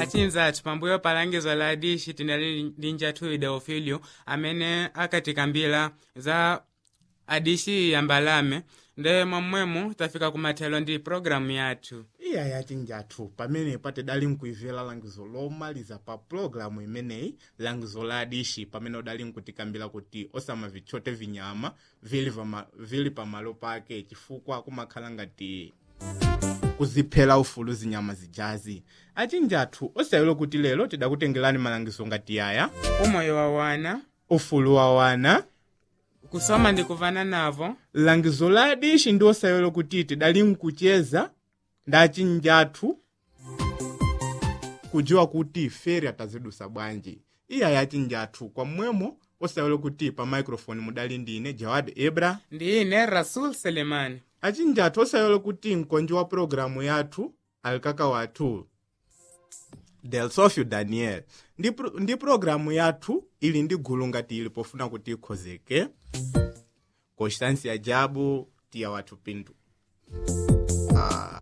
achinza athu pambuyo pa langizo la dishi tinali ndi njathu ideofilio amene akatikambira za adishi ya mbalame nde momwemo tafika kumathelo ndi programu yathu iya yachinjathu pamene patidali nkuimvera langizo lomaliza pa pulogalamu imeneyi langizo la adishi pamene udali nkutikambira kuti osamavitchote vinyama vili, vama, vili pamalo pake chifukwa kumakhala ngati kuziphera ufulu zinyama zijazi achinjathu osayilo kuti lero tidakutengerani malangizo ngati aya umoyo wa wana ufulu wa wana kusoma ndi kuvana navo langizo la adishi ndi osayilo kuti tidali nkucheza ndi achinjathu kujiwa kuti feri atazidusa bwanji iya yachinjathu kwamwemo osayilo kuti pa microphone mudali ndine jawad ebra ndi ine rasul selemani achinjathu osayilo kuti mkonji wa programu yathu alikaka wathu delsofio daniel ndi, pro, ndi programu yathu ili ndi gulu ngati ili pofuna kuti ikhozeke constância jabu tiya wathu pinto ah.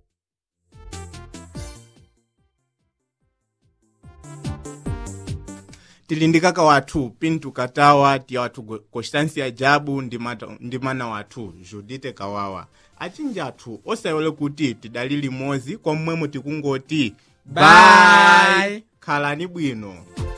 tili ndi kaka wathu pinto katawa tiya wathu constância jabu ndi, mata, ndi mana wathu judite kawawa achinjathu osayole kuti tidali limodzi kwamwemo tikungoti Bye. khalani bwino